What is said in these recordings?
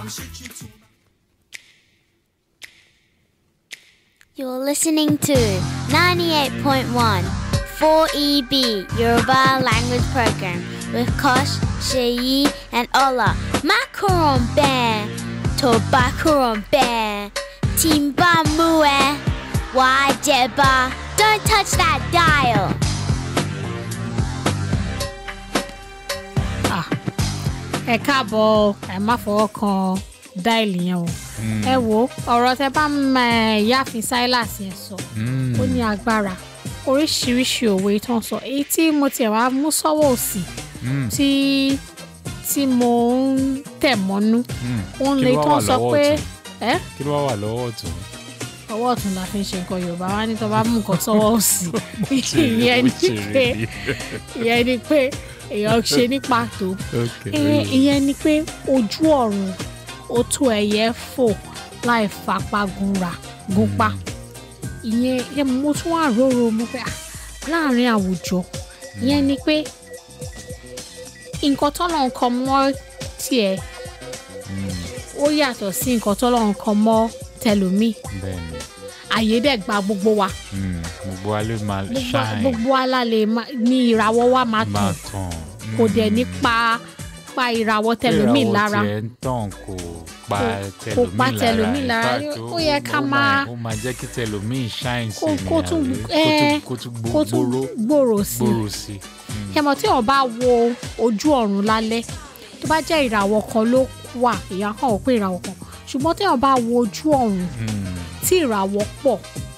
You're listening to 98.1 4EB Yoruba Language Program with Kosh, Sheyi, and Ola. Macaron Bear, Tobacaron Bear, Timba Mue, Wajeba. Don't touch that dial. ẹ káàbọ̀ ẹ má fọwọ́ kan dáìlì yẹn o ẹ wo ọ̀rọ̀ tẹ bá ń yáàfin silas yẹn sọ ó ní agbára oríṣiríṣi òwe tó ń sọ èyí tí mo tiẹ̀ wá mú sọ́wọ́ òsì tí tí mo ń tẹ̀ mọ́nú òun Kí lè ló tó wà ń sọ lọ́wọ́ pé ọ̀tún? ẹ kí ló wá wà lọ́wọ́ ọ̀tún. ọwọ́ ọ̀tún la fi ń ṣe nǹkan yorùbá wá ní tó bá mú nǹkan sọ́wọ́ òsì ìyẹn Mo ni ṣeré pé ni. ìyẹn ni pé èèyàn ṣe ní pàtó Okay. ìyẹn ìyẹn ni pé ojú ọ̀run ó tó ẹyẹ fò láì fapá gunra gunpa ìyẹn ìyẹn mo tún wà róró mo pé ah, láàrin àwùjọ ìyẹn ni pé nǹkan tọ́lọ̀ ń kọ mọ́ tiẹ̀ ó yàtọ̀ sí nǹkan tọ́lọ̀ ń kọ mọ́ tẹlòmíì bẹ́ẹ̀ni àyè dẹ̀ gba gbogbo wa Mm, gbogbo wa ló máa gbogbo ṣáìn gbogbo alálẹ̀ ní ìràwọ̀ wa máa máa tàn tàn. kò dẹ̀ ní pa pa ìràwọ̀ tẹlòmíì lára. ìràwọ̀ tiẹ̀ ń tàn kò pa kò pa tẹlòmíì tẹlòmíì lára. In fact, Ó yẹ ká ó máa- ó máa jẹ́ kí tẹlòmíì ṣáìn sí kó ni kó tún àbí? ẹ kó tún kó tún gbòòrò gbòòrò sí i gbòòrò sí i. Mm, ṣe mọ̀ tí wọ́n bá wo ojú ọ̀run lálẹ́ tó bá jẹ́ ìràwọ̀ kan ló wà èèyàn kàn wọ́n pé ìràwọ̀ kan ṣùgbọ́n tí wọ́n bá wo ojú ọ̀run mm, tí ìràwọ̀ pọ̀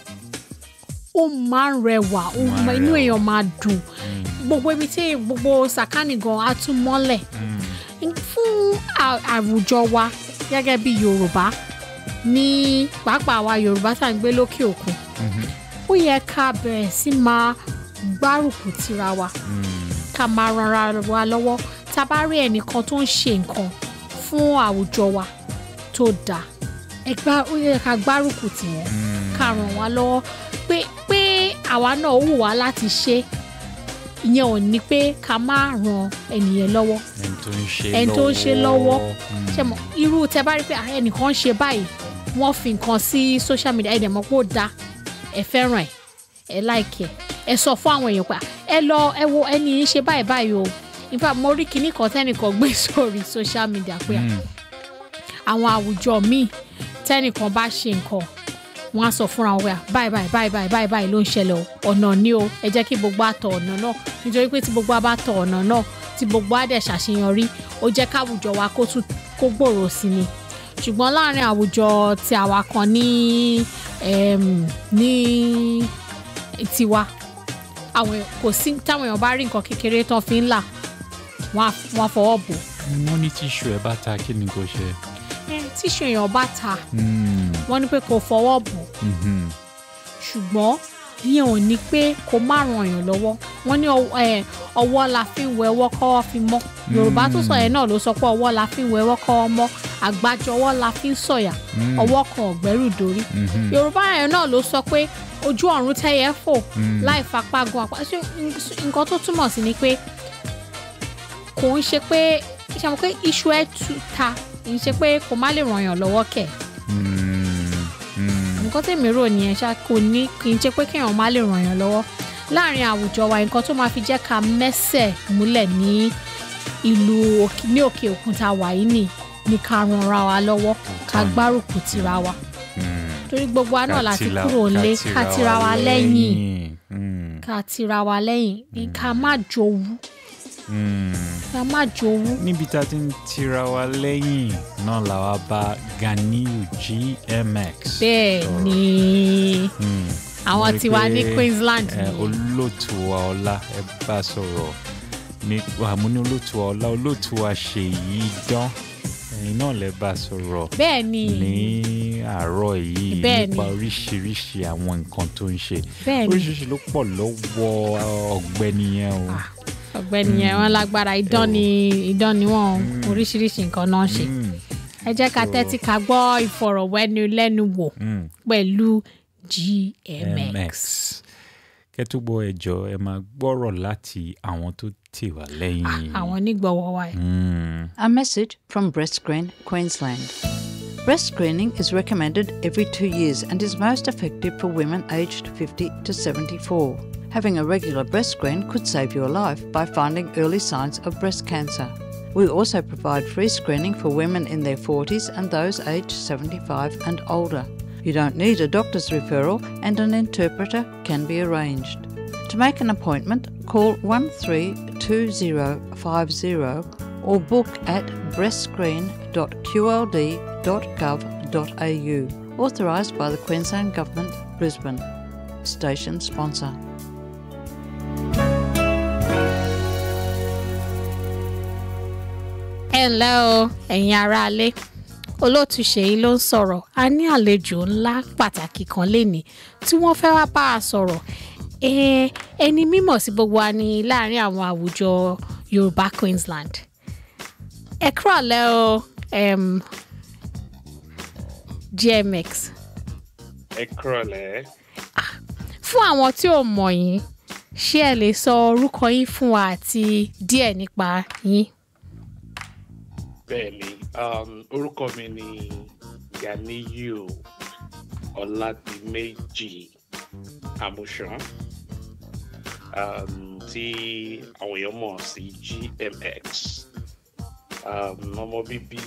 ó máa ń rẹwà ó Máa ń máa- inú rẹwà. èèyàn máa dùn mm, gbogbo ibi tí gbogbo sàkánì gan á tún mọ́lẹ̀ mm. fún à- àwùjọ wa gẹ́gẹ́ bí Yorùbá ní pàápàá wa Yorùbá tá à ń gbé lókè òkun Mhm. ó yẹ ká bẹ̀rẹ̀ sí máa gbárùkù tira wa Mm, ká máa ranra wa lọ́wọ́ tá a bá rí ẹnìkan tó ń ṣe nǹkan fún àwùjọ wa tó dáa ẹ gbá ó yẹ ká gbárùkù tì wọ́n mm. ká ràn wá lọ́wọ́ pé pé àwa náà ó wù wá láti ṣe ìyẹn ò ní pé ká má ran ẹnìyẹn lọ́wọ́ ẹni tó ń ṣe ẹni tó ń ṣe lọ́wọ́. Mm. ṣe mọ irú tẹ bá rí pé ah, ẹnìkan ń ṣe báyìí wọ́n fi nǹkan sí social media ẹ dẹ̀ mọ̀ pé ó da ẹ fẹ́ràn ẹ ẹ like ẹ ẹ sọ fún àwọn èèyàn pé ah, ẹ lọ ẹ wo ẹni yìí ṣe báyìí báyìí o in fact mo rí kinní kan tẹ́nìkan gbé sórí social media pé ah, Mm, àwọn àwùjọ míì tẹ́nìkan bá ṣe nǹkan wọ́n á sọ fúnra wọn pé ah, báyìí báyìí báyìí báyìí báyìí báyìí ló ń ṣẹlẹ̀ o ọ̀nà ni o ẹ jẹ́ kí gbogbo àtọ̀ ọ̀nà náà nítorí pé tí gbogbo àbá tọ̀ ọ̀nà náà tí gbogbo á dẹ̀ ṣàṣeyọrí ó jẹ́ káwùjọ wa kó tún kó gbòòrò sí ni ṣùgbọ́n láàrin àwùjọ tí àwa kan ní em, ní tiwa àwọn èèyàn- kò sí táwọn èèyàn bá rí nǹkan kékeré tán fi ń là wọ́n á wọ́n á fọwọ́ bò wọ́n ní tíṣù ẹ̀ bá ta kí ni kò ṣe. Eh, tíṣù èèyàn bá ta Mm, wọ́n ní pé kò fọwọ́ bò mhm. ṣùgbọ́n ìyẹn ò ní pé kó má ràn yàn lọ́wọ́ wọ́n ní ọwọ́- eh, ọwọ́ la fi ń wẹ ọwọ́ kọ́wọ́ fi mọ́ yorùbá tó sọ yẹn náà ló sọ pé ọwọ́ la fi ń wẹ ọwọ́ kọ́wọ́ mọ́ àgbájọwọ́ la fi ń sọ̀yà Mm. ọwọ́ kan ọ̀gbẹ́rù dórí Mhm. yorùbá yẹn náà ló sọ pé ojú ọ̀run tẹ́yẹ fò Mm. láì fapá gun àpá ṣé nǹkan tó túmọ̀ sí ni pé kò ń ṣe pé ṣe àwọn pé iṣu ẹ̀ tú ta kì í ṣe pé kò má lè ràn yàn lọ́wọ́ kẹ̀ Mm, mm. nǹkan tèmi rò nìyẹn ṣá kò ní kì í ṣe pé kéèyàn má lè ràn yàn lọ́wọ́ láàrin àwùjọ wa nǹkan tó máa fi jẹ́ ká mẹ́sẹ̀ múlẹ̀ ní ìlú òkè- ní òkè òkun tá a wà yìí nì ní ká ranra wa lọ́wọ́ ká gbárùkù tira wa Mm. torí gbogbo wa náà láti Kátìlá- kúrò nílé ká tira wa lẹ́yìn Mm, ká tira wa lẹ́yìn ní ká má jowú mm. ká má jowú níbi tá a ti ń tira wa lẹ́yìn náà làwa bá Ganiyu GMX. bẹ́ẹ̀ sọ̀rọ̀. ni Mm. àwọn Mo rí tiwa ní pé, Queensland eh, nìyẹn. olóòtú wa ọlá ẹ bá sọ̀rọ̀ ní àmú ní olóòtú wa ọlá olóòtú wa ṣèyí dán ẹ̀yin náà lẹ bá sọ̀rọ̀ bẹ́ẹ̀ ni ní àárọ̀ yìí Bẹ́ẹ̀ nípa ni. oríṣiríṣi àwọn nǹkan tó ń ṣe bẹ́ẹ̀ ni oríṣiríṣi ló pọ̀ lọ́wọ́ ọ̀gbẹ́ni yẹn o. Ah, ọ̀gbẹ́ni yẹn wọn lágbára idán ni idán ni wọn oríṣiríṣi nǹkan náà ń ṣe Mm, ẹ jẹ́ ká tẹ́tí ká gbọ́ ìfọ̀rọ̀wẹ́nilẹ́nuwò mm. pẹ̀lú GMX. MX kẹ́ tó gbọ́ ẹjọ́ ẹ máa gbọ́rọ̀ láti àwọn tó tì wá lẹ́yìn. àwọn onígbọ̀wọ́ wa ẹ̀. Mm. A message from Breast Screen Queensland. Breast screening is recommended every two years and is most effective for women aged 50 to 74. Having a regular breast screen could save your life by finding early signs of breast cancer. We also provide free screening for women in their 40s and those aged 75 and older. You don't need a doctor's referral and an interpreter can be arranged. To make an appointment, call 132050 or book at breastscreen.qld.gov.au. Authorised by the Queensland Government, Brisbane. Station sponsor. ẹ ǹlẹ́ o ẹ̀yin aráalé olóòtú ṣèyí ló ń sọ̀rọ̀ a ní àlejò ńlá pàtàkì kan lénìí tí wọ́n fẹ́ wá bá a sọ̀rọ̀ Eh, ẹni mímọ̀ sí gbogbo wa ní láàrin àwọn àwùjọ Yorùbá Queensland ẹ kúrọ̀lẹ́ o em, GMX ẹ kúrọ̀lẹ́ fún àwọn tí ò mọ̀ yín ṣé ẹ lè sọ orúkọ yín fún wa àti díẹ̀ nípa yín. bẹ́ẹ̀ ni um, orúkọ mi ni Ganiyu Ọládìméjì Àmúṣán um, tí àwọn èèyàn mọ̀ sí GMX um, ọmọ bíbí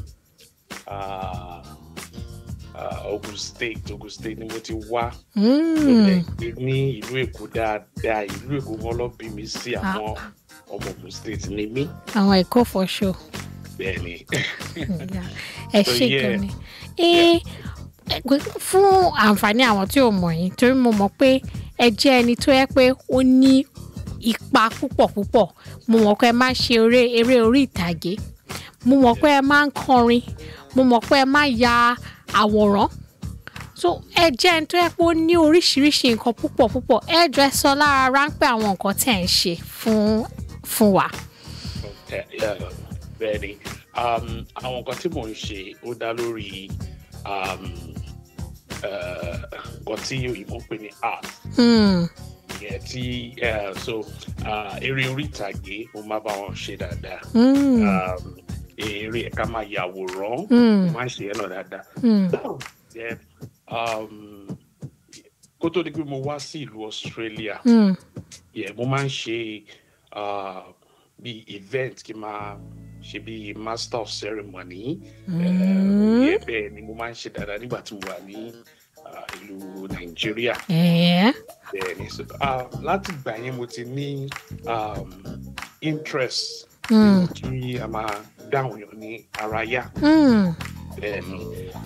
uh, uh, Ogun State Ogun State ni mo ti wá Mm. gbé ní ìlú Èkó dáadáa ìlú Èkó wọn lọ bí mi sí àwọn ọmọ Ogun State ni mí àwọn ẹ̀kọ́ for sure. bẹ́ẹ̀ ni. ẹ So, ṣe yeah. gan ni. Eh, eh, fún àǹfààní àwọn tí ò mọ̀ yín torí mo mọ̀ pé ẹ jẹ́ ẹni tó yẹ pé ó ní ipa púpọ̀ púpọ̀ mo mọ̀ pé ẹ máa ń ṣe eré eré orí ìtàgé mo mọ̀ pé ẹ máa ń kọrin mo mọ̀ pé ẹ máa ya àwòrán so ẹ jẹ́ ẹni tó yẹ pé ó ní oríṣiríṣi nǹkan púpọ̀ púpọ̀ ẹ jọ ẹ sọ lára ráńpẹ́ àwọn nǹkan tẹ̀ ń ṣe fún fún wa. Eh, yeah, bẹ́ẹ̀ ni um, àwọn nǹkan tí mò ń ṣe ó dá lórí um, eh, nǹkan tí òyìnbó ń pè ní art Hmm. ìyẹn tí eh, so ah, eré orí ìtàgé mo máa bá wọn ṣe dáadáa Hmm. um, eré ẹ̀ka máa yàwòrán Hmm. mo máa ń ṣe ẹ̀ náà dáadáa Hmm. Then, um, kó tó di pé mo wá sí ìlú Australia Hmm. yeah, mo máa ń ṣe uh, bí event kí n máa ṣe bí master of ceremony Mm. yeah, bẹ́ẹ̀ ni mo máa ń ṣe dáadáa nígbà tí mo wà ní uh, ìlú Nàìjíríà Eh. bẹ́ẹ̀ ni so, uh, láti ìgbà yẹn mo ti ní um, interest Hmm. kí a máa dáhùn yàn ní ara yá Hmm. bẹ́ẹ̀ ni